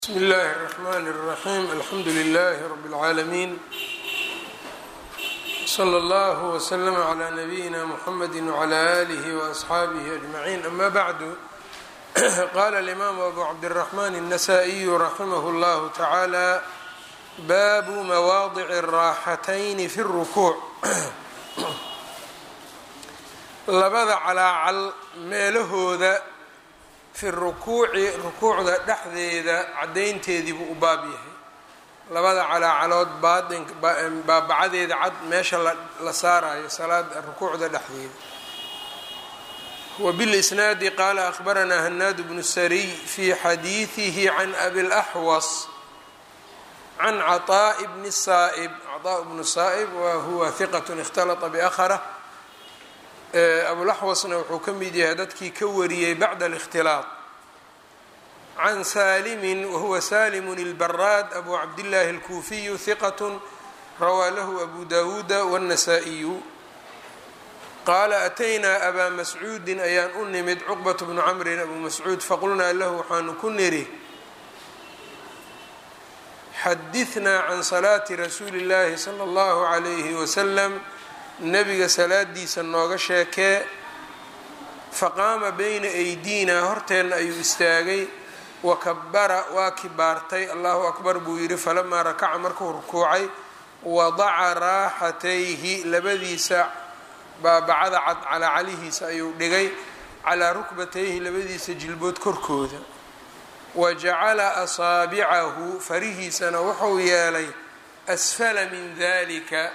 bsmi اllahi الرحmn الرaxيm alxamdu لlh rb العaalمين slى اllه وslm عlى نbyina mحamedi وعlى آlih وأصxaabih أجmaعin ama bعdu qala الإmam abu cabdالرaحman النasائي raximh اllah taعalى babu mawaadic الraaxatayn fi الrukuuc labada calaacal meelahooda fi rukuuci rukuucda dhexdeeda caddaynteedii buu u baab yahay labada calaacalood baain baabacadeeda cad meesha la saarayo salaada rukuucda dhexdeeda wbilisnaadi qaala ahbaranaa hanaad bnu sariy fi xadiidihi can abi laxwas can caطaaءi bni saa'ib caطaaء bnu saa'ib wa huwa hiqat اkhtalطa bأhrh abulaxwasna wuxuu ka mid yahay dadkii ka wariyey bacda اlاkhtilaaط can saalimi wahuwa salimu اlbaraad abu cabdillaahi اlkuufiyu hiqat rawaa lahu abu dawuuda wالnasaa-iyu qaala ataynaa abaa mascuudin ayaan u nimid cuqbat bnu camrin abu mascuud faqulnaa lahu waxaanu ku niri xadiثnaa can salaati rasuuli اllahi salى اllahu عalayhi waslm nebiga salaadiisa nooga sheekee faqaama bayna aydiina horteenna ayuu istaagay wakabara waa kibaartay allahu akbar buu yidhi falamaa rakaca markuu rukuucay wadaca raaxatayhi labadiisa baabacada cad calaa calihiisa ayuu dhigay calaa rukbatayhi labadiisa jilbood korkooda wa jacala asaabicahu farihiisana wuxuu yeelay asfala min dalika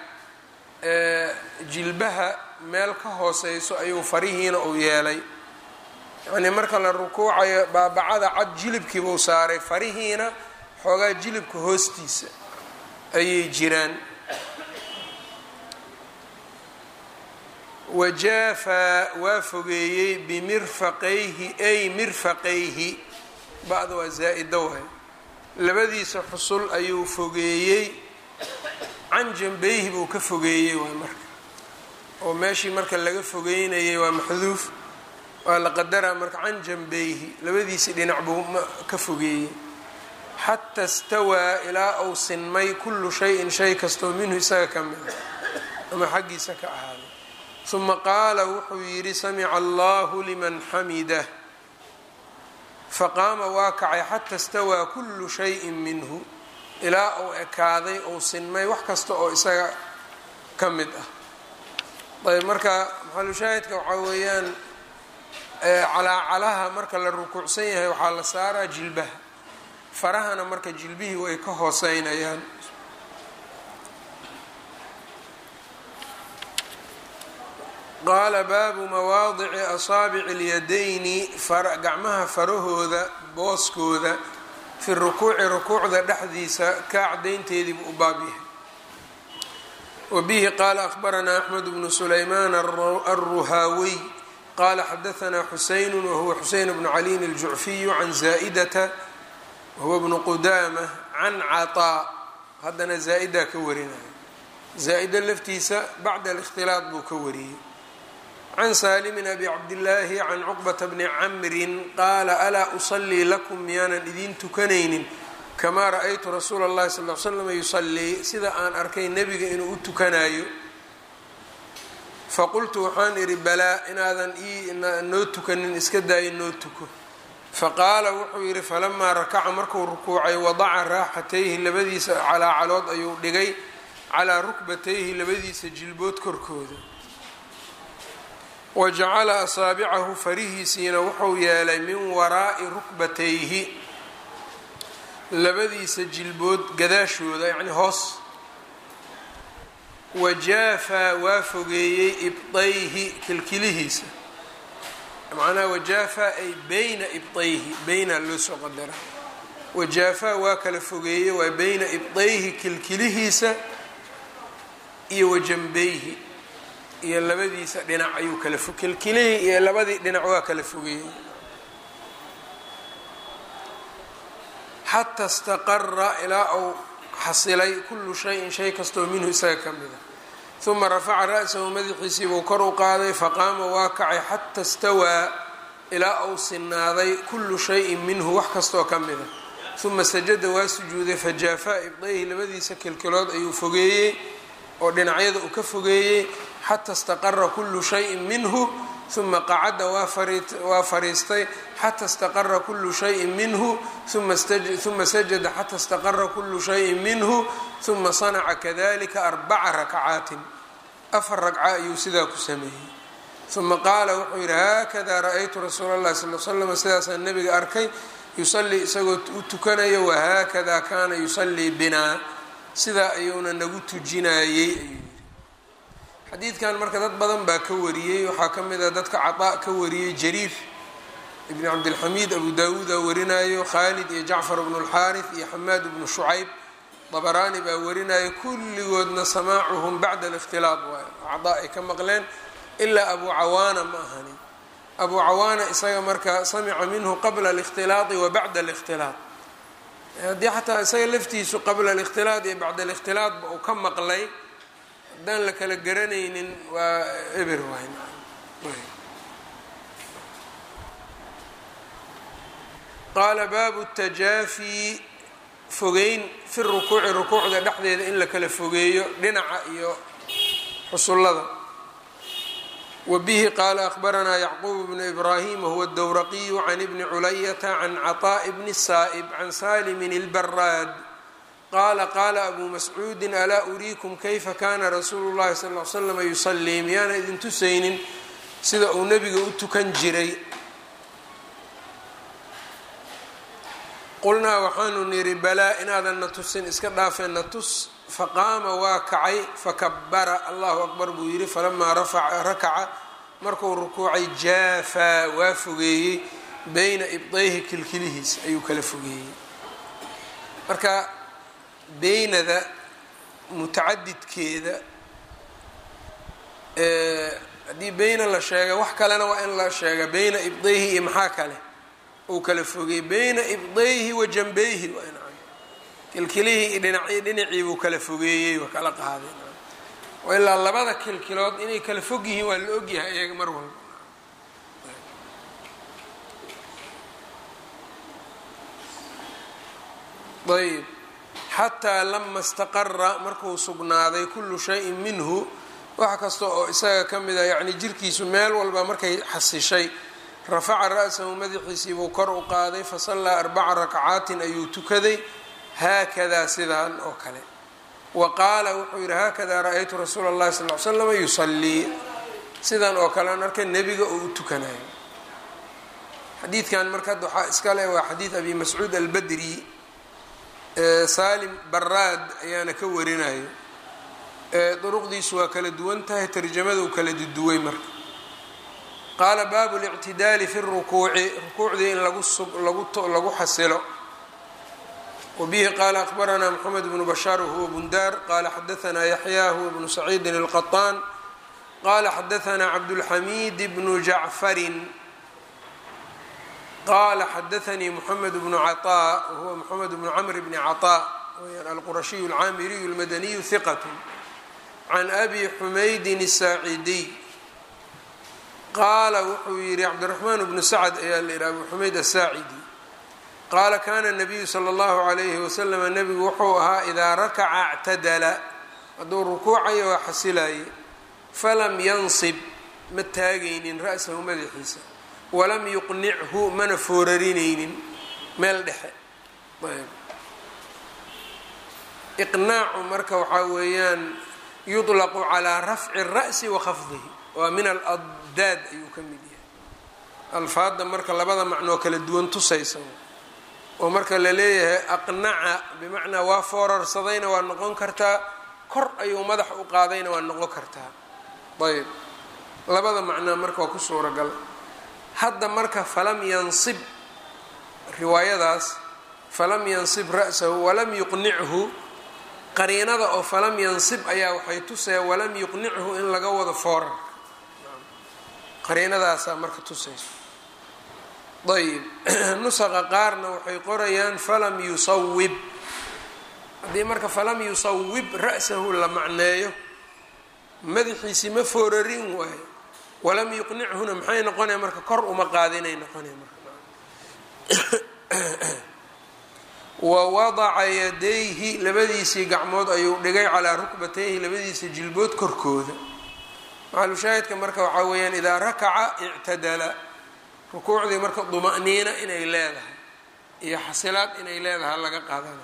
jilbaha meel ka hooseyso ayuu farihiina uu yeelay yacnii marka la rukuucayo baabacada cad jilibkiibuu saaray farihiina xoogaa jilibka hoostiisa ayay jiraan wajaafaa waa fogeeyey bimirfaqayhi ay mirfaqayhi ba'da waa zaa-ida waay labadiisa xusul ayuu fogeeyey can janbayhi buu ka fogeeyey waay marka oo meeshii marka laga fogeynayay waa maxduuf waa la qadaraa marka can janbayhi labadiisii dhinac buu ka fogeeyey xata stawaa ilaa uu sinmay kullu shayin shay kastoo minhu isaga ka mida ama xaggiisa ka ahaaday uma qaala wuxuu yidhi samica allahu liman xamidah faqaama waa kacay xata stawaa kullu shayin minhu ilaa uu ekaaday uu sinmay wax kasta oo isaga ka mid ah ayb marka maxalushaahidka waxaa weeyaan calaacalaha marka la rukuucsan yahay waxaa la saaraa jilbaha farahana marka jilbihii way ka hooseynayaan qaala baabu mawaadici asaabici اlyadayni gacmaha farahooda booskooda fi rukuuci rukuucda dhexdiisa kaa cadaynteediibu u baab yahay wa bihi qaala ahbaranaa axmed bnu sulaymaan alruhaawiy qaala xadaanaa xusaynu wahuwa xuseyn bnu caliin aljucfiyu can zaa'idata wahuwa bnu qudaama can caطaa haddana zaa-idaa ka warinaya zaa-ida laftiisa bacda alikhtilaaq buu ka wariyey can saalimin abi cabdillaahi can cuqbata bni camrin qaala alaa usalii lakum miyaanan idiin tukanaynin kamaa ra-aytu rasuula اllahi sal l slam yusalii sida aan arkay nebiga inuu u tukanayo faqultu waxaan idhi balaa inaadan noo tukanin iska daayo noo tuko faqaala wuxuu yidhi falamaa rakaca markuu rukuucay wadaca raaxatayhi labadiisa calaacalood ayuu dhigay calaa rukbatayhi labadiisa jilbood korkooda wa jacala asaabicahu farihiisiina wuxuu yeelay min waraa'i rukbatayhi labadiisa jilbood gadaashooda yacni hoos wajaafaa waa fogeeyey ibdayhi kilkilihiisa macnaha wajaafaa ay beyna ibdayhi beyna loo soo qadara wajaafaa waa kala fogeeyey waa beyna ibdayhi kilkilihiisa iyo wajanbayhi iyo labadiisa dhinac ayuu kala fo kilkilihii iyo labadii dhinac waa kala fogeeyey xata istaqara ilaa uu xasilay kullu shayin shay kastoo minhu isaga ka mida uma rafaca ra-sahu madaxiisii buu kor u qaaday faqaama waa kacay xata istawaa ilaa uu sinaaday kullu shayin minhu wax kastoo ka mida uma sajada waa sujuuday fajaafaa ibdayhi labadiisa kilkilood ayuu fogeeyey oo dhinacyada uu ka fogeeyey xata istaqara kullu shayin minhu uma qacada waa fariistay xata istaqara kullu shayin minhu uma sajada xata istaqara kullu shayin minhu uma sanaca kadalika arbaca rakcaatin afar ragca ayuu sidaa ku sameeyey uma qaala wuxuu yidhi haakada ra-aytu rasuula اllahi sal l slam sidaasaan nabiga arkay yusalii isagoo u tukanayo wahaakada kaana yusalii binaa sidaa ayuuna nagu tujinayey ayuu yidhi xadiidkan marka dad badan baa ka wariyey waxaa ka mid a dadka caطaa ka wariyey jariir ibn cabdilxamiid abu daawuuda warinayo khaalid iyo jacfar bnu اlxaariث iyo xamaad bnu shucayb dabaraani baa warinayo kulligoodna samaacuhum bacda اlاkhtilaaط waay caطaa ay ka maqleen ilaa abu cawaana ma ahanin abu cawaana isaga marka samica minhu qabla اlاkhtilaaطi wa bacda اlاkhtilaaط haddii xataa isaga laftiisu qabla اlاkhtilaaط iyo bacda اlاkhtilaaطba uu ka maqlay haddaan la kala garanaynin waa eber waay qaala baabu الtajaafi fogeyn fi rukuuci rukuucda dhexdeeda in la kala fogeeyo dhinaca iyo xusullada wbihi qaala ahbaranaa yacquub bnu ibraahim wahuwa dowraqiyu can ibni culayata can caطaaءi bni saa'ib can salimin اlbaraad qaala qaala abu mascuudi alaa uriikum kayfa kana rasuulu llahi sal l slama yusalii miyaana idin tusaynin sida uu nebiga u tukan jiray qulnaa waxaanu nidhi balaa inaadan na tusin iska dhaafeen na tus faqaama waa kacay fakabara allahu akbar buu yidhi falamaa rakaca markuu rukuucay jaafaa waa fogeeyey beyna ibdayhi kilkilihiis ayuu kala fogeeyey marka beynada mutacadidkeeda haddii beyna la sheega wax kalena waa in la sheega beyna ibdayhi iyo maxaa kale uu kala fogeeyey beyna ibdayhi wa janbeyhi kilkilihii iyo dhinacii dhinacii buu kala fogeeyey waa kala qaaday ilaa labada kilkilood inay kala fog yihiin waa la ogyahay iyaga mar walba ayb xataa lama istaqara markuu sugnaaday kullu shayin minhu wax kasta oo isaga ka mid a yacni jirkiisu meel walba markay xasishay rafaca ra-sahu madaxiisiibuu kor u qaaday fasallaa arbaca rakcaatin ayuu tukaday haakadaa sidaan oo kale wa qaala wuxuu yidhi haakadaa ra-aytu rasuula اllahi sal l slama yusalii sidan oo kale aan arkay nebiga oo u tukanayo xadiidkan marka hadda waxaa iska leh waa xadiid abi mascuud albadri salim baraad ayaana ka warinayo duruqdiisu waa kala duwan tahay tarjamada u kala duduway marka qaala baabu اlictidaali fi rukuuci rukuucdii in lagu xasilo wbihi qaala akbaranaa mxamed bnu bashaar wahuwa bundaar qaala xadaanaa yaxya huwa bnu saciidin اlqaطaan qaala xadaanaa cabdulxamiid bnu jacfarin qaala xadaanii mxamed bnu caطaa wahuwa mxamed bnu camr bni caطaa weyaan alqurashiyu alcaamiriyu اlmadaniyu hiqat can abi xumaydin الsaacidiy qaala wuxuu yihi cabdiraxmaan bnu sacd ayaa la yihi abu xumayd asaacidi qaala kana nabiyu sala allahu calayhi wasalama nebigu wuxuu ahaa idaa rakaca اctadala hadduu rukuucayo waa xasilaye falam yansib ma taagaynin ra-sahu madaxiisa walam yuqnichu mana foorarinaynin meel dhexe iqnaacu marka waxaa weeyaan yuطlaqu calaa rafci الra'si wa khafdihi waa min aladdaad ayuu ka mid yahay alfaadda marka labada macnoo kala duwan tusaysa oo marka la leeyahay aqnaca bimacnaa waa foorarsadayna waa noqon kartaa kor ayuu madax u qaadayna waa noqon kartaa ayb labada macnaa marka waa ku suuragal hadda marka falam yansib riwaayadaas falam yansib ra'sahu walam yuqnichu qariinada oo falam yansib ayaa waxay tusaya walam yuqnichu in laga wado foorarka qariinadaasaa marka tusayso ayb nusaqa qaarna waxay qorayaan falam yusawib haddii marka falam yusawib ra'sahu la macneeyo madaxiisi ma foorarin waayo walam yuqnichuna maxay noqonaya marka kor uma qaadinay noqonaya marka wa wadaca yadayhi labadiisii gacmood ayuu dhigay calaa rukbatayhi labadiisa jilbood korkooda maxalushaahidka marka waxaa weeyaan idaa rakaca ictadala rukuucdii marka duma'niina inay leedahay iyo xasilaad inay leedahay laga qaadana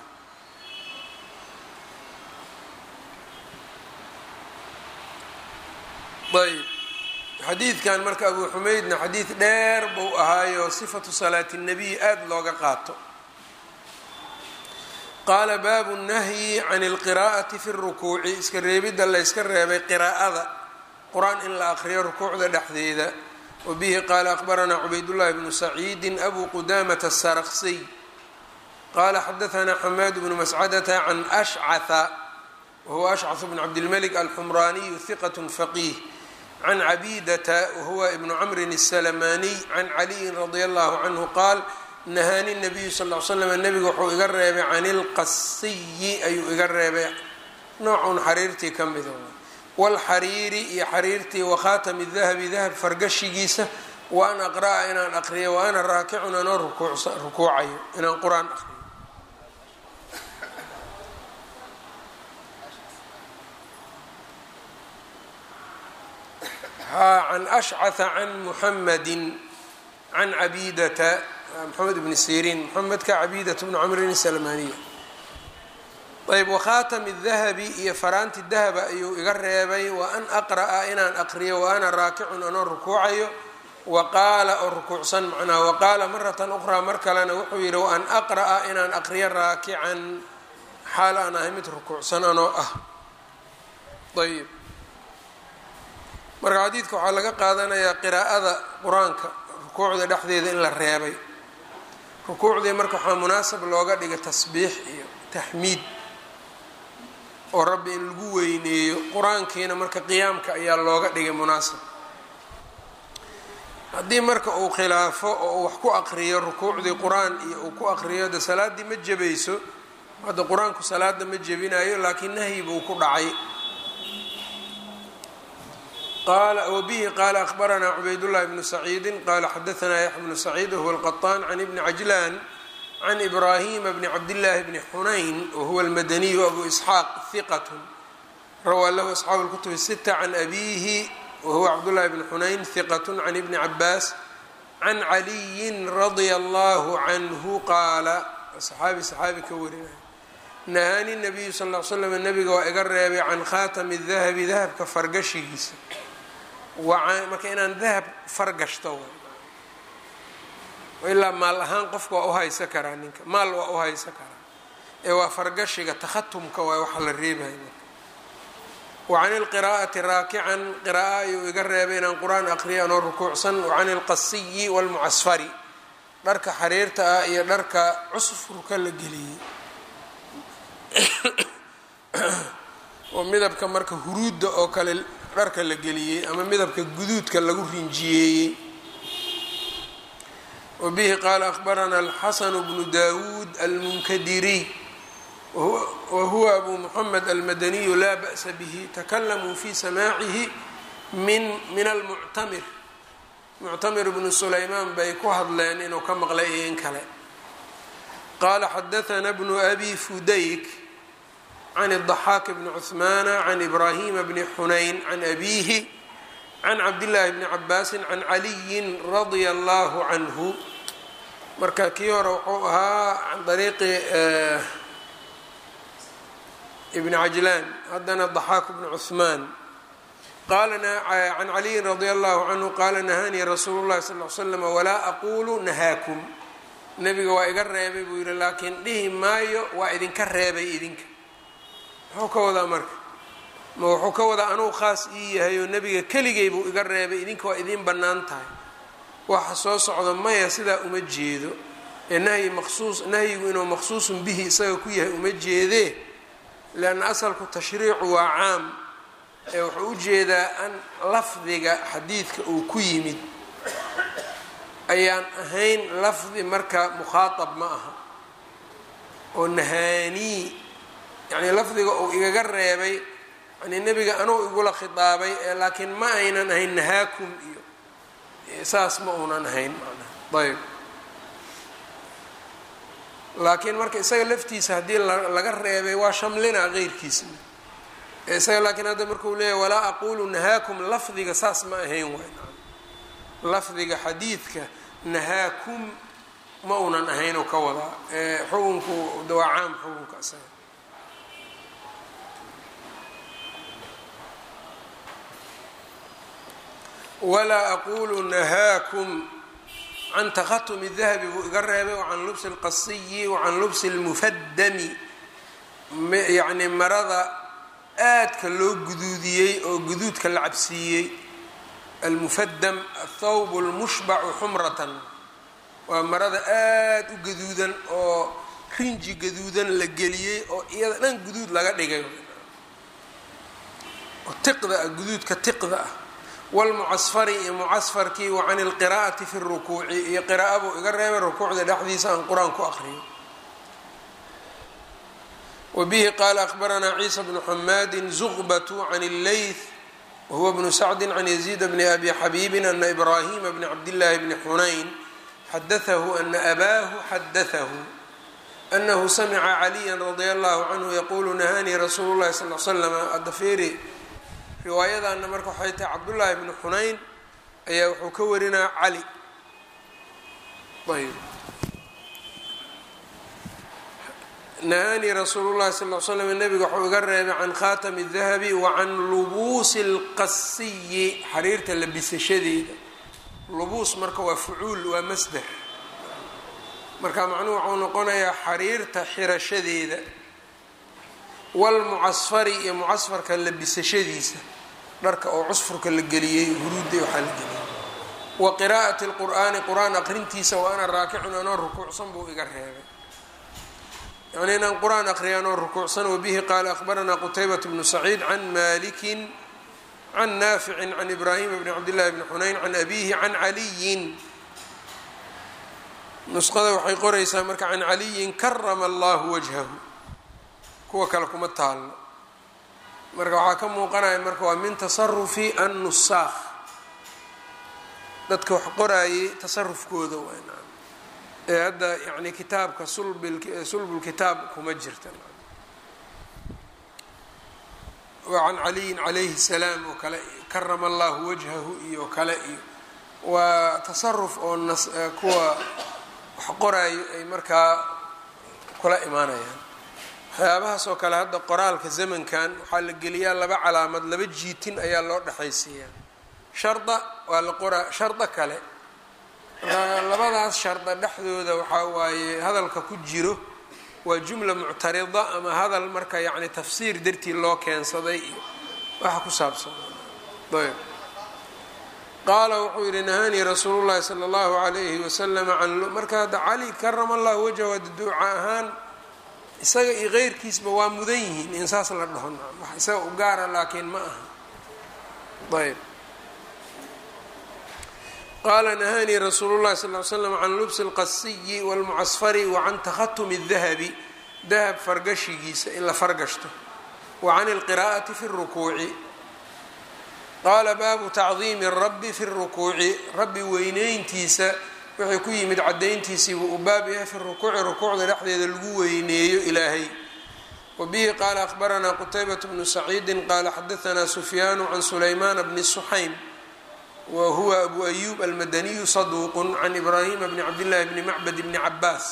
ayb xadiidkan marka abu xumeydna xadiid dheer buu ahaayo sifatu salaati الnabiy aada looga qaato qaala baabu nahyi can اlqiraa'ati fi اrukuuci iska reebidda layska reebay qiraa'ada qur-aan in la aqriyo rukuucda dhexdeeda wabihi qaala aqbaranaa cubaydullahi bnu saciidi abu qudamata الsarksiy qala xadaثna xamaad bnu mascadata can ashcaثa wahuwa ashcaث bn cabdilmlik alxumraaniyu hiqat faqiih can cabidata wahuwa ibnu camrin الsalamaniy can caliyin radia allahu canhu qaal nahaani nabiyu sal l slam nebigu wuxuu iga reebay can ilqasiyi ayuu iga reebay noocun xariirtii ka mida wاlxariiri iyo xariirtii wakhaatami dahabi dahab fargashigiisa wa an aqra'a inaan aqriyo wa ana raakicun anoo rukuucayo inaan qur-aan aqriyo can ashcaثa can muxamadi can cabidata moxamed bni siriin moxamedka cabiidata bnu camrin salmaniya ayb wakhaatami dahabi iyo faraanti dahaba ayuu iga reebay wa an aqra'a inaan aqriyo wa ana raakicun anoo rukuucayo wa qaala oo rukuucsan macnaha wa qaala maratan ukhraa mar kalena wuxuu yidhi wa an aqra'a inaan aqriyo raakican xaal aan ahay mid rukuucsan anoo ah ayb marka xadiidka waxaa laga qaadanayaa qiraa'ada qur-aanka rukuucda dhexdeeda in la reebay rukuucdii marka waxaa munaasab looga dhigay tasbiix iyo taxmiid oo rabbi in lagu weyneeyo qur-aankiina marka qiyaamka ayaa looga dhigay munaasab haddii marka uu khilaafo oo uu wax ku aqriyo rukuucdii qur-aan iyo uu ku aqriyo de salaaddii ma jebayso hadda qur-aanku salaada ma jebinayo laakiin nahyi buu ku dhacay wbihi qaala akhbaranaa cubaydullahi bnu saciidi qaala xadaanaa yaxya bnu saciid wahuwa alqaطaan can ibni cajlaan can ibraahima bni cabdillaahi bni xunayn wahuwa almadaniyu abu isxaaq hiqat rawaa lahu asxaabu lkutubi sita can abiihi wahuwa cabdullahi bni xunayn hiqat can ibni cabaas can caliyin radia allahu canhu qaala saxaabi saxaabi ka warinaya nahaani nabiyu sal l slam nabiga waa iga reebay can khaatami dahabi dahabka fargashigiisa marka inaan dahab fargashto ilaa maal ahaan qofka waa uhaysa karaa ninka maal waa uhaysa karaa ee waa fargashiga takhatumka waa waxa la reebaya marka wa can ilqiraa'ati raakican qira'a ayuu iga reebay inaan qur-aan aqriyo anoo rukuucsan wa can ilqasiyi waalmucasfari dharka xariirta ah iyo dharka cusfurka la geliyey oo midabka marka huruudda oo kale dharka la geliyey ama midabka guduudka lagu rinjiyeeyey wa bihi qaala akhbaranaa alxasanu bnu dawuud almunkadiriy wa huwa abu muxamed almadaniyu laa ba'sa bihi takalamuu fi samaacihi min min almuctamir muctamir bnu sulaymaan bay ku hadleen inuu ka maqlay iyo in kale qaala xadaana bnu abi fudayk can الضaxaak bni cuثmaana can ibrahima bni xunayn can abiihi can cabdillaahi bni cabaasi can caliyin radia allahu canhu marka kii hore wuxuu ahaa can ariiqi ibni cajlaan haddana ضaxaak bni cuثmaan qaala can caliyin radia allahu canhu qaala nahaanii rasuulu llahi sal l slam walaa aqulu nahaakum nebiga waa iga reebay buu yihi laakiin dhihi maayo waa idinka reebay idinka muxuu ka wadaa marka ma wuxuu ka wadaa anuu khaas ii yahay oo nebiga keligay buu iga reebay idinka waa idiin bannaan tahay waxa soo socda maya sidaa uma jeedo ee nahyi maqsuus nahyigu inuu maqsuusun bihi isaga ku yahay uma jeedee leanna asalku tashriicu waa caam ee wuxuu u jeedaa an lafdiga xadiidka uu ku yimid ayaan ahayn lafdi marka mukhaatab ma aha oo nahaanii yacni lafdiga uu igaga reebay yani nebiga anuu igula khitaabay ee laakiin ma aynan ahayn nahaakum iyo saas ma uunan ahayn manaa ayb laakiin marka isaga laftiisa haddii laga reebay waa shamlinaa qeyrkiisa isaga laakiin hadda markuu leeyahy walaa aqulu nahaakum lafdiga saas ma ahayn waay lafdiga xadiidka nahaakum ma unan ahayn oo ka wadaa xukunku waa caam xukunka isaga walaa aqulu nahaakum can takhatumi dahabi buu iga reebay wacan lubsi اlqasiyi wacan lubsi اlmufaddami yacni marada aadka loo guduudiyey oo guduudka la cabsiiyey almufaddam athawb اlmushbacu xumratan waa marada aada u gaduudan oo rinji gaduudan la geliyey oo iyada dhan guduud laga dhigay oo tiqda ah guduudka tiqda ah wlmucasfari iyo mucasfarkii wa can ilqiraa'ati fi rukuuci iyo qira'a buu iga reebay rukuucda dhexdiisa aan qur-aan ku aqriyo wa bihi qaala akhbaranaa ciisa bnu xamaadin zuqbatu can illeyth wahuwa bnu sacdi can yaziid bni abi xabiibin ana ibraahima bni cabdillaahi bni xunayn xadatahu ana abaahu xadatahu anahu samica caliya radia allahu canhu yaquulu nahaanii rasuulu llahi sal l slama adafeeri riwaayadaana marka waxay tahay cabdullaahi bnu xunayn ayaa wuxuu ka warinaa cali ayb nahaanii rasuulu llahi sal l slam nabiga waxuu iga reebay can khaatami dahabi wa can lubuusi اlqasiyi xariirta labisashadeeda lubuus marka waa fucuul waa masder marka macnuhu waxuu noqonayaa xariirta xirashadeeda wlmucasfari iyo mucasfarka labisashadiisa dharka oo cusfurka la geliyey huruudda waxaa la geliyey wa qiraa'ati lqur'aani qur-aan aqrintiisa wa ana raakicun anoo rukuucsan buu iga reebay yani inaan qur-aan aqriya anoo rukuucsan wabihi qaala akhbaranaa qutaybat bnu saciid can malikin can naaficin can ibraahima bni cabdillahi bni xunayn can abihi can caliyin nusqada waxay qoraysaa marka can caliyin karama allahu wajhahu kuwa kale kuma taalno marka waxaa ka muuqanaya marka waa min tasarufi annusaakh dadka wax qoraayay tasarufkooda waa ee hadda yani kitaabka sulbulkitaab kuma jirta waa can caliyin calayhi salaam oo kale karama allahu wajhahu iyo kale iyo waa tasaruf oo nas kuwa wax qoraayo ay markaa kula imaanayaan waxyaabahaas oo kale hadda qoraalka zamankan waxaa la geliyaa laba calaamad laba jiitin ayaa loo dhexaysiiyaa sharda waa la qoraa shardo kale labadaas sharda dhexdooda waxaa waaye hadalka ku jiro waa jumla muctarida ama hadal marka yacni tafsiir dartii loo keensaday iyo waxa ku saabsan ayb qaala wuxuu yihi nahaanii rasuulu llahi sala allahu alayhi wasalam can marka hadda cali karama allahu wajhahu ada duuca ahaan isaga iyo keyrkiisba waa mudan yihiin in saas la dhaho wax isaga u gaara laakiin ma aha ayb qaala nahaanii rasuulu llahi sal ly slam can lubsi اlqasiyi wاlmucasfari wa can takhatumi الdahabi dahab fargashigiisa in la fargashto wa can اlqiraa'ati fi الrukuuci qaala baabu tacdiimi الrabi fi الrukuuci rabbi weyneyntiisa wixii ku yimid cadayntiisii buu u baab yahay fi rukuuci rukuucda dhexdeeda lagu weyneeyo ilaahay wa bihi qaala akhbaranaa qutaybat bnu saciidi qaala xadaanaa sufyaanu can sulaymaana bni suxaym wa huwa abu ayub almadaniyu saduuqun can ibraahima bni cabdillahi bni macbad bni cabaas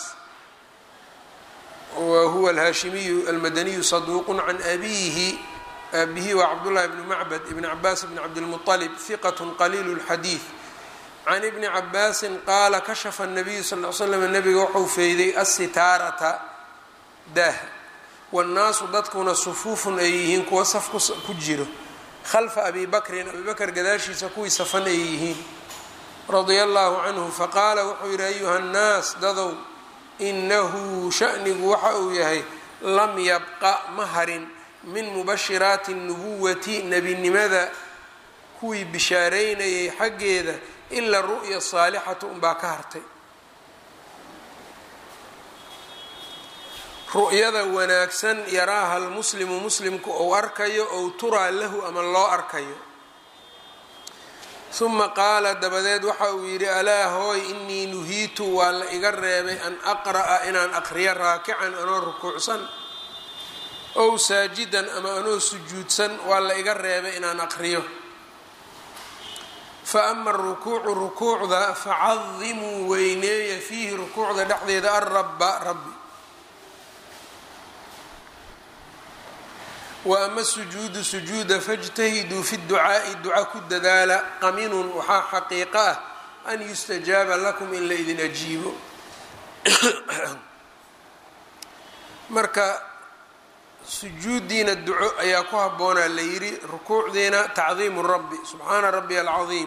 wa huwa alhaashimiyu almadaniyu saduuqun can abiihi aabihi waa cabdullahi bni macbad ibni cabaas bni cabdilmuطalib hiqat qaliilu lxadiid can ibni cabaasin qaala kashafa nabiyu sal l slam nabiga wuxuu feyday asitaarata daaha wannaasu dadkuna sufuufun ay yihiin kuwa saf ku jiro khalfa abi bakrin abi bakr gadaashiisa kuwii safan ay yihiin radia allahu canhu faqaala wuxuu yihi ayuha nnaas dadow inahu shanigu waxa uu yahay lam yabqa ma harin min mubashiraati nubuwati nebinimada kuwii bishaareynayay xaggeeda ilaa ru'ya saalixatu unbaa ka hartay ru'yada wanaagsan yaraaha almuslimu muslimku ou arkayo ou turaa lahu ama loo arkayo uma qaala dabadeed waxa uu yidhi alaa hooy inii nuhiitu waa la iga reebay an aqra'a inaan aqriyo raakican anoo rukuucsan ow saajidan ama anoo sujuudsan waa la iga reebay inaan aqriyo fa ama arukuucu rukuucda facadimuu weyneeya fiihi rukuucda dhexdeeda alrabba rabbi wa ama sujuudu sujuuda fاjtahiduu fi ducaa'i duca ku dadaala qaminun waxaa xaqiiqo ah an yustajaaba lakum in la idin ajiibo marka sujuudiina duco ayaa ku habboonaa la yidhi rukuucdiina tacdiimu rabbi subxaana rabbi alcadiim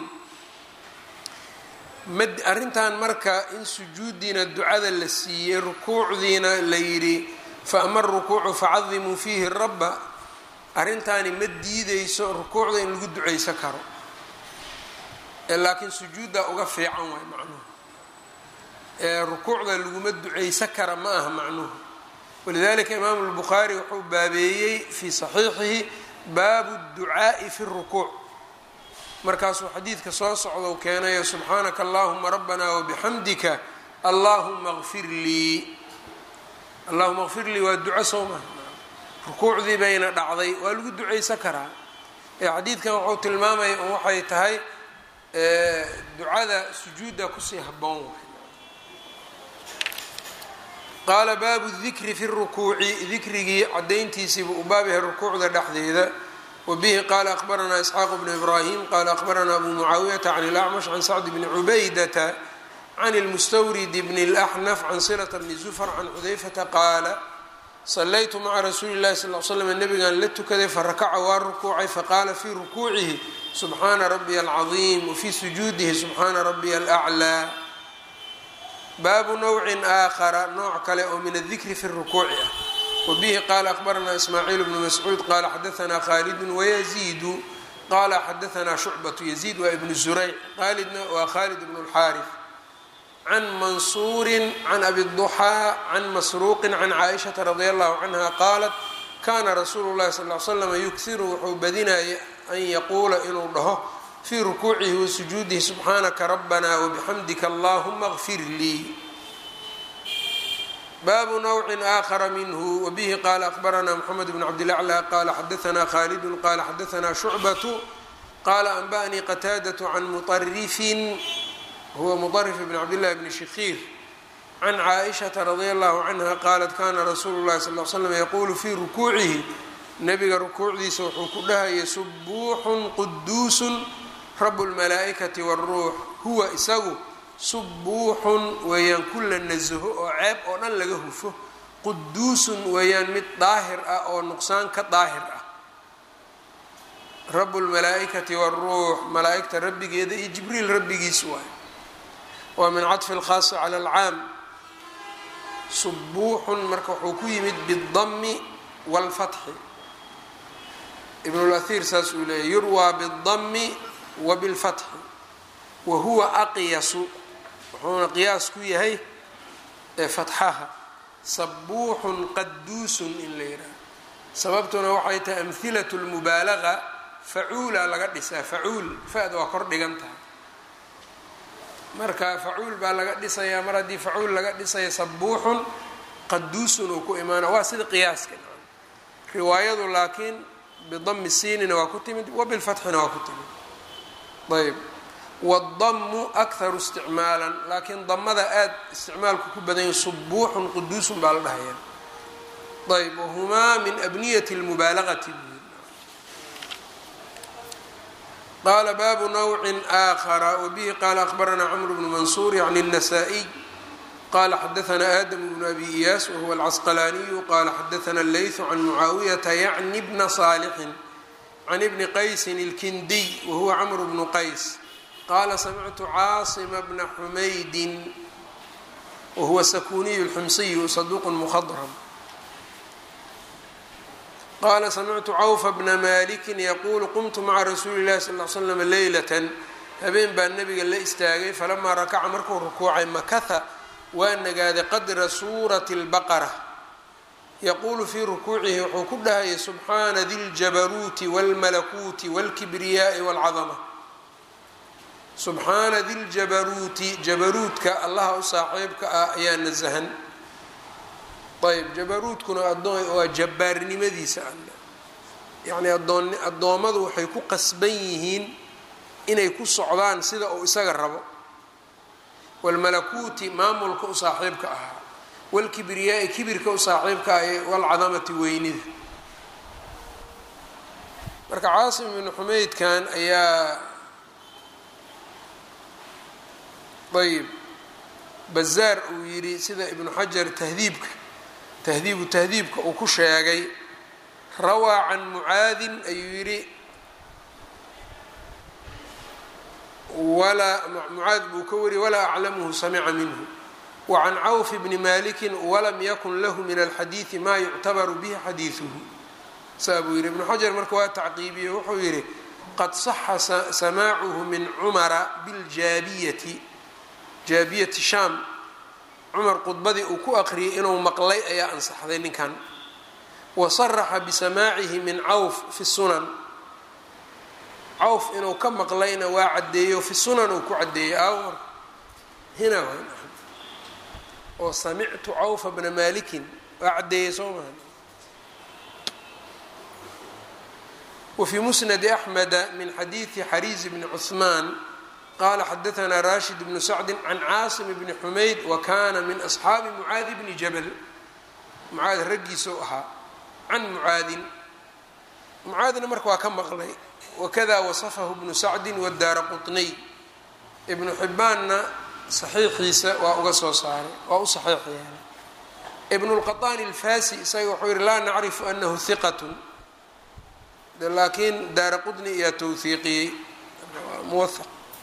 mad arrintan marka in sujuudiina ducada la siiyey rukuucdiina la yidhi fa ama arukuucu facadimuu fiihi rabba arrintaani ma diideyso rukuucda in lagu duceysan karo laakiin sujuuddaa uga fiican waay macnuhu rukuucda laguma duceysan kara ma aha macnuhu walidalika imaamu lbukhaari wuxuu baabeeyey fii saxiixihi baabu ducaa'i fi rukuuc markaasuu xadiidka soo socdou keenayo subxaanaka allahuma rabbana wabixamdika allahuma kfir lii allahuma kfir lii waa duco soo maha rukuucdii bayna dhacday waa lagu duceysan karaa ee xadiidkan wuxuu tilmaamaya un waxay tahay ducada sujuudda kusii habboon qaala baabu dikri fi rukuuci dikrigii cadayntiisiibu u baab yahay rukuucda dhexdeeda wabihi qaala aqbaranaa isxaaq bnu ibraahim qaala aqbaranaa abu mucaawiyata can ilacmash can sacd bni cubaydata can lmustawrid bni اlaxnaf can silata bni zufar can xudayfata qaala salaytu maca rasuuli llahi sal l slam nabigan la tukaday farakaca waa rukuucay faqaala fii rukuucihi subxaana rabiya alcadiim wafii sujuudihi subxaana rabiya alaclaa baabu nawcin aakhara nooc kale oo min adikri fi rukuuci ah wabihi qaala aqbaranaa ismaaciil bnu mascuud qaala xadaanaa khaalidun wayaziidu qaala xadaanaa shucbatu yaziid waa ibnu zurayc khaalidna waa khaalid bnu lxaarif can mansuurin can abi duxaa can masruuqin can caaishata radi allahu canha qaalat kaana rasuulu llahi sal l slam yughiru wuxuu badinaya an yaquula inuu dhaho fii rukuucihi wa sujuudihi subxaanaka rabbana wabixamdika allahuma kfir lii baabu nawcin aakhara minhu wabihi qaala aqbaranaa mxamed bn cabdilaclى qaala xadaanaa khaalidun qaala xadaanaa shucbatu qaala anba'anii qataadatu can muطarifin huwa muطarif bn cabdillahi bni shikiir can caaishata radia allahu canha qaalat kana rasuulu llahi sal l slam yaquulu fii rukuucihi nabiga rukuucdiisa wuxuu ku dhahayay subuuxun quduusun rabu lmalaa'ikati wاlruux huwa isagu subuuxun weeyaan kula nasaho oo ceeb oo dhan laga hufo quduusun weeyaan mid daahir ah oo nuqsaan ka daahir ah rabu lmalaa'ikati wاlruux malaa'igta rabbigeeda iyo jibriil rabbigiis waay waa min caطfi اlkhaasi cala alcaam subuuxun marka wuxuu ku yimid bاdami wاlfatxi ibn اlahir saas uu leeyay yurwaa bاdami wa bilfatxi wa huwa aqyasu wuxuuna qiyaas ku yahay fatxaha sabuuxun qaduusun in la yidhaaha sababtuna waxay tahay amhilat lmubaalaga facuula laga dhisaa facuul fa-da waa kor dhigan tahay marka facuul baa laga dhisayaa mar haddii facuul laga dhisaya sabuuxun qaduusun uu ku imaana waa sida qiyaaska riwaayadu laakiin bidami siinina waa ku timid wa bilfatxina waa ku timid ayb wadamu akharu isticmaalan laakiin damada aada isticmaalku ku badanya subuuxun quduusun baa la dhahayaa ayb wahumaa min abniyati lmubaalagati qaala baabu nawcin aakhara wabihi qaala akhbaranaa camr bnu mansuur yacni الnasaa-iy qala xadaanaa aadam bnu abi iyaas wahuwa alcasqalaaniyu qala xadaana leytu can mucaawiyata yacni bna saalixin can ibni qaysin ilkindiy wahuwa camr bnu qays qaala samictu caasima bna xumaydin wahuwa sakuniyu lxumsiyu saduuq mukhadram qaala samictu cawfa bna malikin yaquulu qumtu maca rasuuli llahi sal l slam leylatan habeen baa nabiga la istaagay falamaa rakaca markuu rukuucay makaha waa nagaaday qadra suurati اlbaqara yaquulu fii rukuucihi wuxuu ku dhahayay subxaana di ljabaruuti wاlmalakuuti wاlkibriyaai wاlcadama subxaana diljabaruuti jabaruudka allaha u saaxiibka ah ayaa nasahan ayb jabaruudkuna adoon waa jabbaarnimadiisa alle yacni adoon addoommadu waxay ku qasban yihiin inay ku socdaan sida uu isaga rabo waalmalakuuti maamulka u saaxiibka ahaa waalkibriyaai kibirka u saaxiibka ah waalcadamati weynida marka caasim ibnu xumeydkan ayaa ayb bazaar uu yidhi sida ibnu xajar tahdiibka tahdiibu tahdiibka uu ku sheegay rawaa can mucaadin ayuu yidhi walaa mucaad buu ka wariyay walaa aclamuhu samica minhu wa can cawf bni maliki walam yakun lahu min alxadiidi maa yuctabaru bihi xadiiduhu saa buu yidhi ibnu xajar marka waa tacqiibiye wuxuu yidhi qad saxa samaacuhu min cumara biljaabiyati jaabiyati shaam cumar khudbadii uu ku aqriyay inuu maqlay ayaa ansaxday ninkan wa saraxa bisamaacihi min cawf fi sunan cawf inuu ka maqlayna waa caddeeyo fi sunan uu ku caddeeyey awr hina oo samictu cawfa bna malikin waa caddeeyey soo maha wfي musnadi axmeda min xadiidi xariis bni cuثmaan qala xadaثna rashid bnu sacdi can caasim bni xumayd wa kana min asxaabi mucaadi bni jabal mucaad raggiisou ahaa can mucaadin mucaadina marka waa ka maqlay wakada wasafahu bnu sacdi wadaara quطniy ibnu xibaanna saxiixiisa waa uga soo saaray waa u saxiix yeelay ibn اlqaطani اlfasi isaga wuxuu yihi laa nacrifu anahu hiqat laakiin daara qudni ayaa towhiiqiyey muwahaq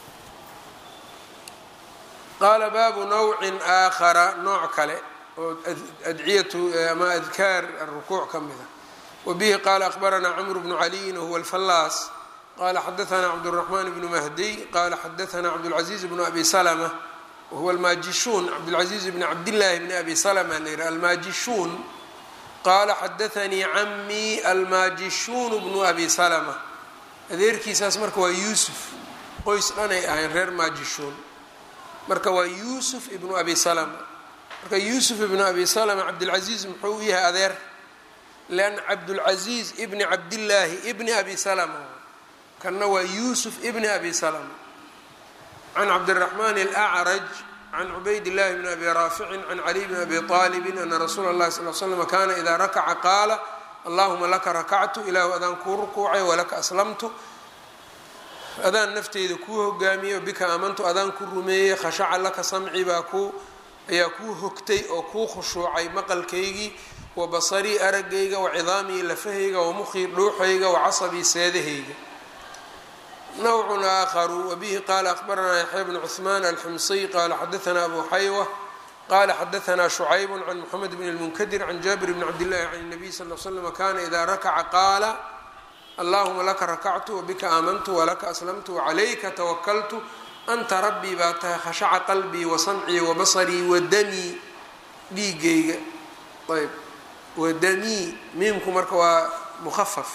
qaala baabu nawcin aakhara nooc kale oo adciyatu ama adkaar arukuuc ka mida wabihi qaala akhbaranaa camru bnu caliyin wahuwa alfallaas qala xadaثna cabdالرaحman bnu mahdiy qala xadaثna cabdالcaزiiz bnu abi slma wahuwa almaajishuun cabdالcaزiiz bni cabdillaahi bni abi slma la yihi almaajishuun qaala xadaanii camii almaajishuunu bnu abi salama adeerkiisaas marka waa yuusuf qoys dhanay ahayn reer maajishuun marka waa yuusuf ibnu abi salama marka yuusuf ibnu abi salama cabdilcaziiz muxuu u yahay adeer leanna cabdulcaziiz ibni cabdillaahi ibni abi salama kanna waa yuusuf ibni abi salama can cabdiraxmaan alacraj can cubayd llahi bn abi raaficin can caliy bn abi aalibin ana rasuula اllahi sal l slm kana ida rakaca qaala allahuma laka rakactu ilaahu adaan kuu rukuucay walaka aslamtu adaan nafteyda kuu hogaamiyey bika aamantu adaan ku rumeeyey khashaca laka samci baa ku ayaa kuu hogtay oo kuu khushuucay maqalkaygii wa basarii aragayga wa cidaamii lafahayga wa mukhii dhuuxayga wa casabii seedahayga nawcun aakharu wabihi qaala akhbaranaa yaxya bnu cuثmaan alximsiy qaala xadaثna abu xaywa qala xadaثna shucayb can mxamed bn اlmunkadir can jaabir bni cabdillahi can الnabiy sal l slm kana ida rakaca qaala allahuma laka rakactu wabika aamantu walaka aslamtu wacalayka tawakaltu anta rabbii baa tahay khashaca qalbii wasamcii wabasarii wadamii dhiigayga ayb wadamii miimku marka waa mukhafaf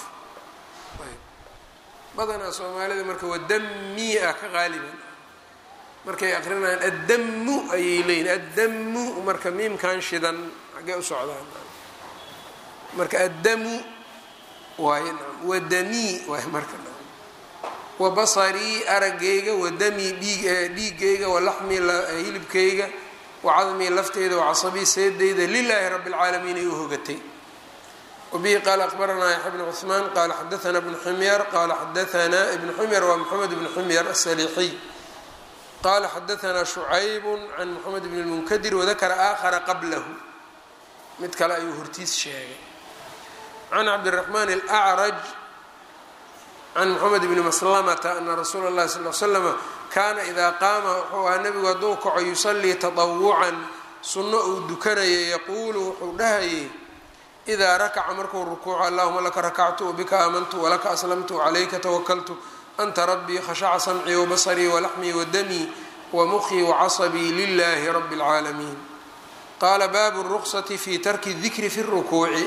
badanaa soomaalida marka wadamii ah ka qaaliban markay aqrinayaan addamu ayay leeyihin addamu marka miimkan shidan xaggee u socdaan marka addamu waay wadamii waay marka wabasarii aragayga wadamii dhiig dhiigayga walaxmii hilibkayga wacadmii lafteyda wacasabii seedeyda lilaahi rabi اlcaalamiin ay u hogatay wbihi qaala akhbaranaa yaxya bn cuثmaan qaala xadaثna bnu ximyar qaala xadaثna ibnu ximyar waa moxamed bnu ximyar asaliixiy qaala xadaثna shucayb can moxamed bn اlmunkadir wadakara aakhara qablahu mid kale ayuu hortiis sheegay can cabdiraxmaan اlأcraj can moxamed bni maslamata ana rasuula اllahi sal l slama kaana idaa qaama wuxuu ahaa nebigu hadduu kaco yusalii taطawucan sunno uu dukanayay yaquulu wuxuu dhahayay idaa rakaca markuu rukuuco allahuma laka rakactu wabika aamantu walaka aslamtu wacalayka tawakaltu anta rabbii khashaca samcii wabasarii walaxmii wadamii wamukhii wacasabii lilahi rabi اlcaalamiin qaala baabu ruqsati fi tarki dikri fi rukuuci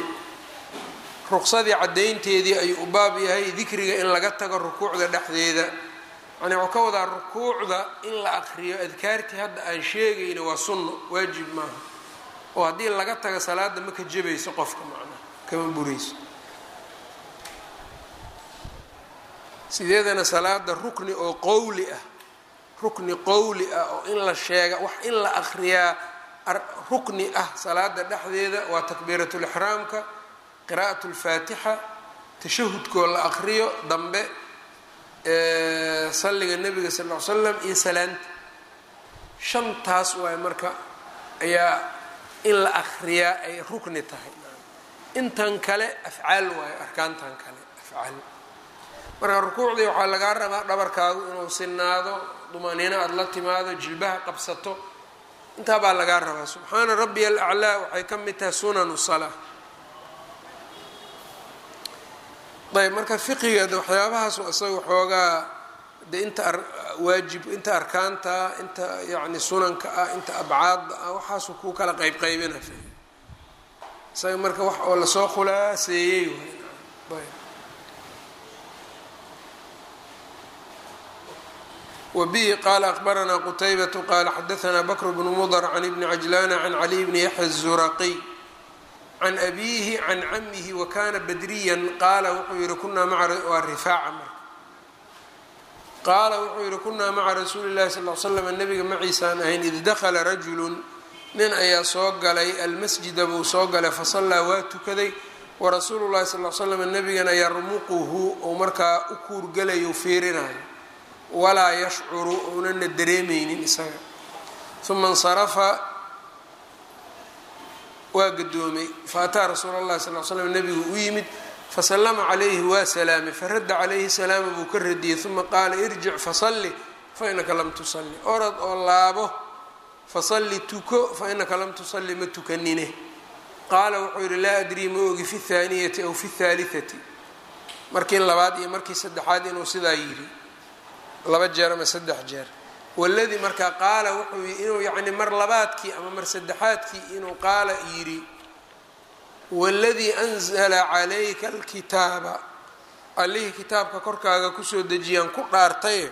ruqsadii caddaynteedii ayuu u baab yahay dikriga in laga tago rukuucda dhexdeeda yani waxuu ka wadaa rukuucda in la akriyo adkaartii hadda aan sheegayna waa sunno waajib maaha oo haddii laga tago salaada ma ka jabayso qofka macnaha kama burayso sideedana salaada rukni oo qowli ah rukni qowli ah oo in la sheega wax in la akriyaa rukni ah salaada dhexdeeda waa takbiiratulixraamka qiraa'at lfaatixa tashahudkoo la akriyo dambe salliga nebiga sal l slam iyo salaanta shantaas waay marka ayaa in la akriyaa ay rukni tahay intan kale afcaal waayo arkaantan kale afcaal marka rukuucdii waxaa lagaa rabaa dhabarkaagu inuu sinaado dumaaniino aada la timaado jilbaha qabsato intaa baa lagaa rabaa subxaana rabbiya alaclaa waxay ka mid tahay sunanu salaa ayb marka fiqiga de waxyaabahaas isaga xoogaa de inta waajib inta arkaanta inta yani sunanka ah inta abcaadda ah waxaasu kuu kala qeyb qaybina isaga marka wax oo lasoo khulaaseeyey ayb wbihi qala akbaranaa qutaybatu qala xadaanaa bakr bnu mudr can ibni cajlana can caliy bni yaxya الzuraqiy can abiihi can camihi wakana badriyan qaala wuxuu yihi kunaa waa rifaaca marka qaala wuxuu yihi kunaa maca rasuuli اllahi sal l slam nabiga maciisaan ahayn id dakla rajulu nin ayaa soo galay almasjida buu soo galay fasallaa waa tukaday warasuulu llahi sal l slam nabigana yarmuquhu ou markaa u kuurgalayo fiirinayo walaa yashcuru ounana dareemeynin isaga uma insarafa waa gadoomay faataa rasuul اllahi sal l slam nabigu u yimid fasalama calayhi waa salaamay faradda calayhi salaama buu ka radiyey uma qaala irjic fasalli fainaka lam tusalli orad oo laabo fasalli tuko fainaka lam tusalli ma tukanine qaala wuxuu yihi laa adrii ma ogi fi اthaaniyati aw fi اthaalitati markii labaad iyo markii saddexaad inuu sidaa yidhi laba jeer ama saddex jeer waladii markaa qaala wuxuu inuu yacni mar labaadkii ama mar saddexaadkii inuu qaala yidhi waladii anzala calayka alkitaaba allihii kitaabka korkaaga kusoo dejiyaan ku dhaartaye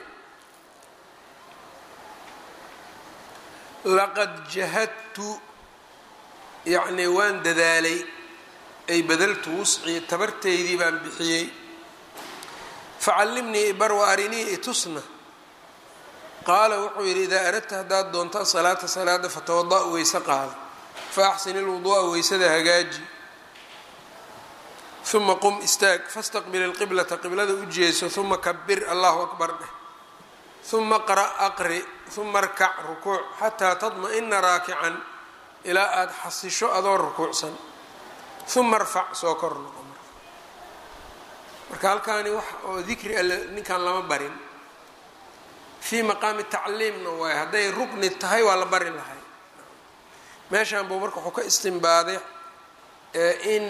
laqad jahadtu yacni waan dadaalay ay badaltu wuscii tabarteydii baan bixiyey facallimnii ibar wa arinii itusna qaala wuxuu yidhi idaa aradta haddaad doonto salaata salaada fatawada' weyse qaada fa axsin ilwuduu'a weysada hagaaji uma qum istaag fastaqbil ilqiblata qiblada u jeeso uma kabir allahu akbar dheh uma qra' aqri uma arkac rukuuc xataa tadma-ina raakican ilaa aada xasisho adoo rukuucsan uma arfac soo kor noqo marka halkaani wax oo dikri alle ninkan lama barin fii maqaami tacliimna waay hadday rukni tahay waa la bari lahay meeshan buu marka wuxuu ka istimbaaday in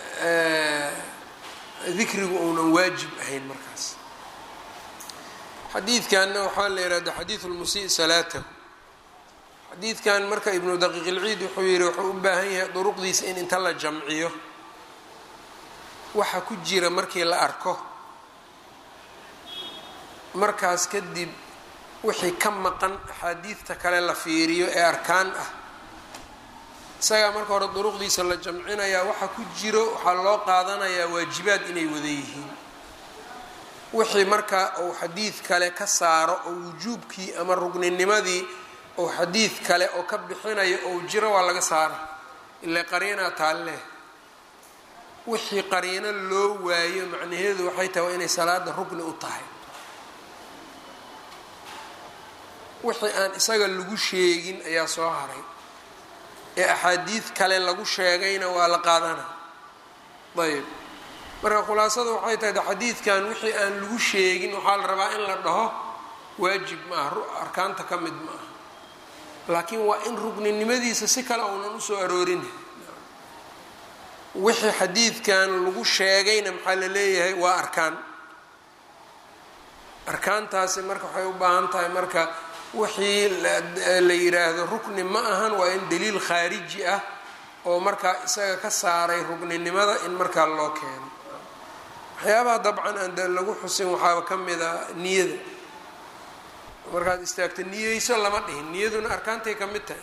dikrigu uunan waajib ahayn markaas xadiidkanna waxaa la yihahda xadiidu lmusii salaatahu xadiidkan marka ibnu daqiiq ilciid wuxuu yihi wuxuu u baahan yahay duruqdiisa in inta la jamciyo waxa ku jira markii la arko markaas kadib wixii ka maqan axaadiidta kale la fiiriyo ee arkaan ah isagaa marka hore duruqdiisa la jamcinayaa waxa ku jiro waxaa loo qaadanayaa waajibaad inay wada yihiin wixii marka uu xadiid kale ka saaro oo wujuubkii ama rugninimadii ou xadiid kale oo ka bixinayo ou jiro waa laga saara ilaa qariinaa taalleh wixii qariino loo waayo macnaheedu waxay tahay waa inay salaada rugni u tahay wixii aan isaga lagu sheegin ayaa soo haray ee axaadiid kale lagu sheegayna waa la qaadana ayb marka khulaasada waxay tahay xadiidkan wixii aan lagu sheegin waxaa la rabaa in la dhaho waajib ma aha arkaanta ka mid ma aha laakiin waa in rugninimadiisa si kale uunan usoo aroorin wixii xadiidkan lagu sheegayna maxaa la leeyahay waa arkaan arkaantaasi marka waxay u baahan tahay marka wixii la yiraahdo rukni ma ahan waa in daliil khaariji ah oo markaa isaga ka saaray rugninimada in markaa loo keeno waxyaabaha dabcan aan de lagu xusin waxaaba ka mid a niyada markaad istaagto niyeyso lama dhihin niyaduna arkaantay ka mid tahay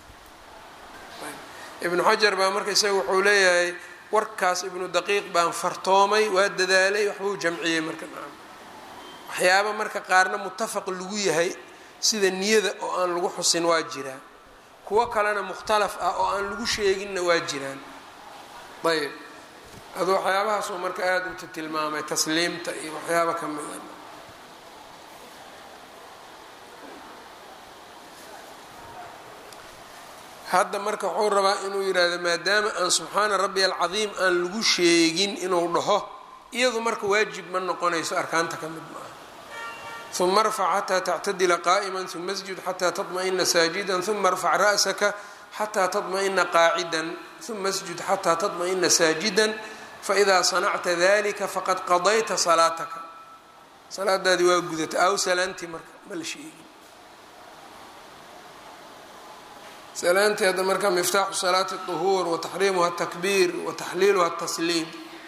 ibnu xajar baa marka isaga wuxuu leeyahay warkaas ibnu daqiiq baan fartoomay waa dadaalay waxbuu jamciyey marka waxyaaba marka qaarna mutafaq lagu yahay sida niyada oo aan lagu xusin waa jiraa kuwo kalena mukhtalaf ah oo aan lagu sheeginna waa jiraan ayb adu waxyaabahaasuu marka aada u tilmaamay tasliimta iyo waxyaaba ka mida hadda marka wuxuu rabaa inuu yidhaahdo maadaama aan subxaana rabbi alcadiim aan lagu sheegin inuu dhaho iyadu marka waajib ma noqonayso arkaanta ka mid maaha uma arfac xataa tactadila qaa'ima uma asjud xataa taطma'ina saajida uma arfac ra'saka xataa taطma'ina qaacidan uma asjud xataa taطma'ina saajida faidaa sanacta dalika faqad qadayta salaataka salaadaadii waa gudata aw salaantii marka ma la sheegin salaantii hadda marka miftaaxu salaati الطuhuur wataxriimuha الtakbiir wataxliiluha الtasliim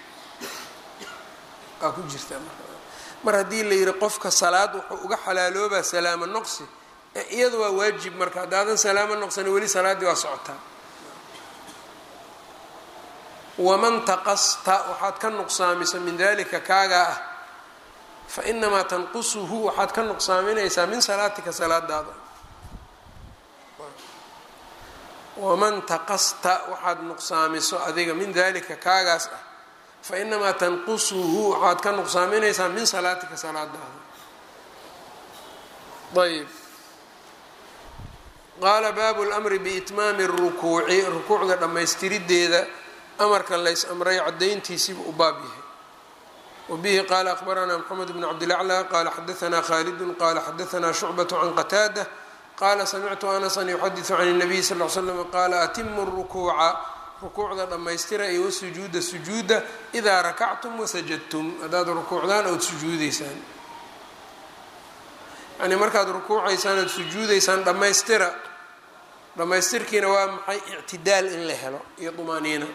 aa ku jirta mar haddii la yihi qofka salaad wuxuu uga xalaaloobaa salaamo noqsi iyada waa waajib marka haddaadan salaamo noqsani weli salaaddii waa socotaa waman taqasta waxaad ka nuqsaamisa min dalika kaagaa ah fainamaa tanqusuhu waxaad ka nuqsaaminaysaa min salaatika salaadaada waman taqasta waxaad nuqsaamiso adiga min dalika kaagaas ah fainamaa tanqusuhu waxaad ka nuqsaaminaysaa min salaatika salaadaada ayb qaala baabu lmri biitmaami اrukuuci rukuucda dhammaystirideeda amarka lays amray cadayntiisiiba u baab yahay wabihi qaala akbaranaa mxamed bn cabdilaclى qaala xadaanaa khalidu qaala xadaanaa shucbaة can qataada qaala samictu anasan yuxadiثu can الnabiy sal ly slam qaala atimu الrukuuca rukuucda dhammaystira iyo wasujuuda sujuuda idaa rakactum wasajadtum haddaad rukuucdaan ood sujuudeysaan yani markaad rukuucaysaan ood sujuudeysaan dhammaystira dhammaystirkiina waa maxay ictidaal in la helo iyo dumaaniina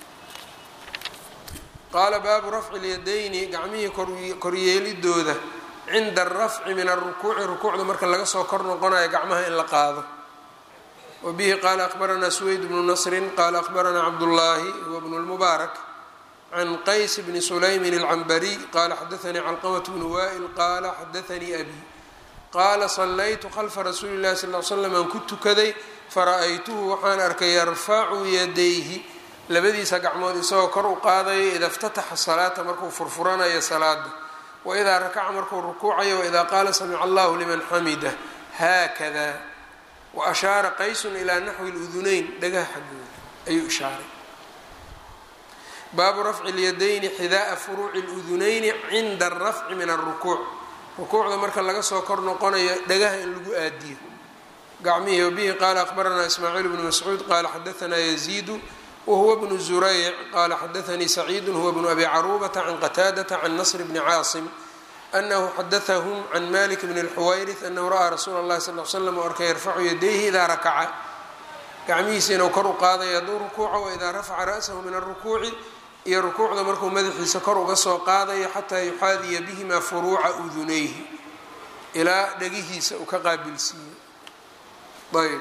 qaala baabu rafci اlyadayni gacmihii koryeelidooda cinda alrafci min alrukuuci rukuucda marka laga soo kor noqonayo gacmaha in la qaado wabihi qaala akbaranaa suweyd bnu nasrin qaala akbaranaa cabdullaahi huwa bnu lmubaarak can qays bni sulaymin alcambariy qaala xadaanii calqamat bnu wa'il qaala xadaanii abi qaala sallaytu khalfa rasuuli llahi sal l slam aan ku tukaday fara-aytuhu waxaan arkay yarfacu yadayhi labadiisa gacmood isagoo kor u qaadaya ida iftataxa salaata markuu furfuranayo salaada waidaa rakaca markuu rukuucayo waidaa qaala samica allahu liman xamida haakada wa ashaara qaysun ilaa naxwi ludunayn dhagaha xaggooda ayuu ishaaray baabu rafci lyadayni xidaaa furuuci ludunayni cinda alrafci min alrukuuc rukuucda marka laga soo kor noqonayo dhagaha in lagu aadiyo gacmihii wabihi qaala akbaranaa ismaaciil bnu mascuud qaala xadaanaa yaziidu whuwa bnu zurayc qaala xadaanii saciidu huwa bnu abi caruubata can qataadata can nasr bni caasim anahu xadaahum can malik bni اlxuwayrith anahu ra'aa rasuula اllahi sal l slam o arkay yarfacu yadayhi idaa rakaca gacmihiisa inuu kor u qaadayo hadduu rukuuco waidaa rafaca ra'sahu min alrukuuci iyo rukuucda markuu madaxiisa kor uga soo qaadayo xataa yuxaadiya bihima furuuca udunayhi ilaa dhegihiisa uu ka qaabilsiiyo ayb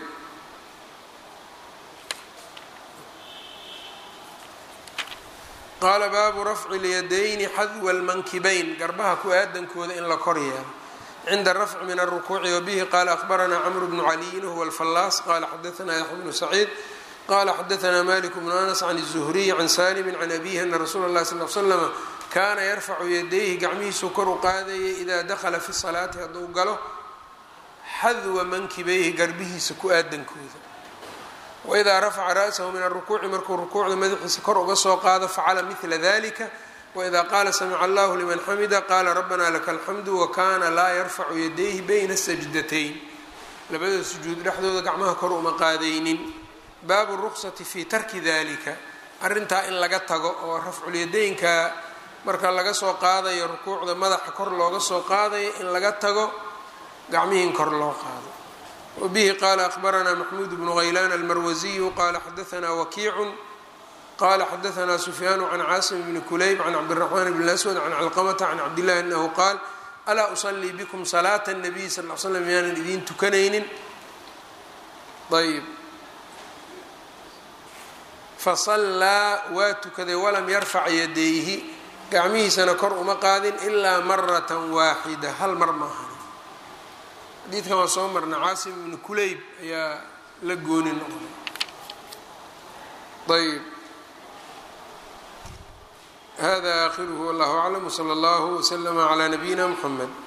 qaala baabu rafci اlyadayni xadwa اlmankibayn garbaha ku-aadankooda in la kor yeelo cinda rafci min alrukuuci wabihi qaala akbaranaa camru bnu caliyin huwa alfallaas qaala xadaanaa yaxya bnu saciid qaala xadaanaa malik bnu anas can الzuhriy can salimi can abihi ana rasuula اllahi sal l slama kaana yarfacu yadayhi gacmihiisuu kor u qaadayay idaa dakhala fi salaati hadduu galo xadwa mankibayhi garbihiisa ku-aadankooda waidaa rafaca ra'sahu min alrukuuci markuu rukuucda madaxiisa kor uga soo qaado facala midla dalika waidaa qaala samica allahu liman xamida qaala rabbana laka alxamdu wakana laa yarfacu yadayhi bayna sajdatayn labada sujuud dhexdooda gacmaha kor uma qaadaynin baabu ruqsati fi tarki dalika arrintaa in laga tago oo rafculyadaynka marka laga soo qaadayo rukuucda madaxa kor looga soo qaadayo in laga tago gacmihiin kor loo qaado wbihi qaala akbaranaa maxmuud bnu haylaan almarwasiyu qaala xadaanaa wakiicun qaala xadaanaa sufyaanu can caasim bni kulayb can cabdiraxmaan bn aswad can calqamata can cabdillahi anahu qaal alaa usalii bikum salaata nabiy sal l slam miyaanan idiin tukanaynin ayb fasallaa waa tukaday walam yarfac yadayhi gacmihiisana kor uma qaadin ilaa maratan waaxida hal mar maahan xadiidkan waa soo marna caasim ibnu kuleyb ayaa la gooni noqday ayb hada aakhiruhu wallahu aclam wsala allahu wslama calaa nabiyina mxamed